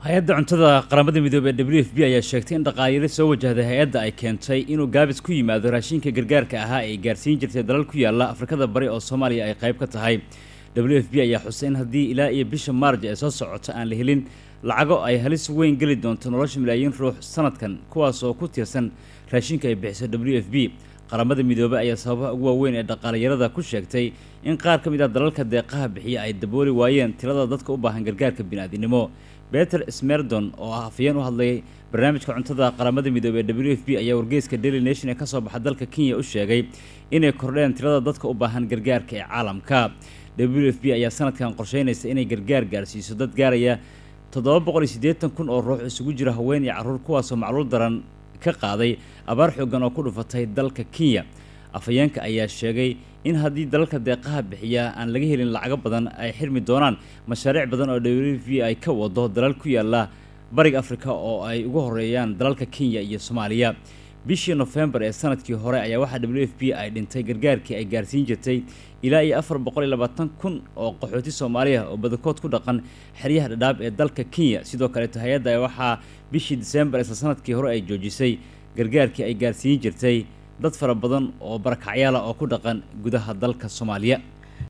hay-adda cuntada qaramada midoobey ee w f b ayaa sheegtay in dhaqaayaro soo wajahday hay-adda ay keentay inuu gaabis ku yimaado raashinka gargaarka ahaa ee gaarsiin jirtay dalal ku yaala afrikada bari oo soomaaliya ay qayb ka tahay w f b ayaa xusay in haddii ilaa iyo bisha maarj ee soo socota aan la helin lacago ay halis weyn geli doonto nolosha malaayiin ruux sanadkan kuwaas oo ku tiirsan raashinka ay bixiso w f b qaramada midoobey ayaa sababaha ugu waaweyn ee dhaqaalayarada ku sheegtay in qaar ka mid ah dalalka deeqaha bixiya ay dabooli waayeen tirada dadka u baahan gargaarka bini'aadinimo beter smerdon oo ah afayeen u hadlay barnaamijka cuntada qaramada midoobey ee w f b ayaa wargeyska daily nation ee kasoo baxa dalka kenya u sheegay inay kordheen tirada dadka u baahan gargaarka ee caalamka w f b ayaa sanadkan qorsheynaysa inay gargaar gaarsiiso dad gaaraya toddoba boqol iyo siddeetan kun oo ruux isugu jira haween iyo carruur kuwaasoo macluul daran ka qaaday abaar xoogan oo ku dhufatay dalka kenya afhayeenka ayaa sheegay in haddii dalalka deeqaha bixiya aan laga helin lacago badan ay xirmi doonaan mashaariic badan oo w v ay ka wado dalal ku yaala bariga afrika oo ay ugu horeeyaan dalalka kenya iyo soomaaliya bishii nofembar ee sanadkii hore ayaa waxaa w f b ay dhintay gargaarkii ay gaarsiin jirtay ilaa iyo afar boqol iyo labaatan kun oo qaxooti soomaaliya oo badankood ku dhaqan xeryaha dhadhaab ee dalka kenya sidoo kaleeto hay-adda waxaa bishii disembar isla sanadkii hore ay joojisay gargaarkii ay gaarsiin jirtay dad fara badan oo barakacyaala oo ku dhaqan gudaha dalka soomaaliya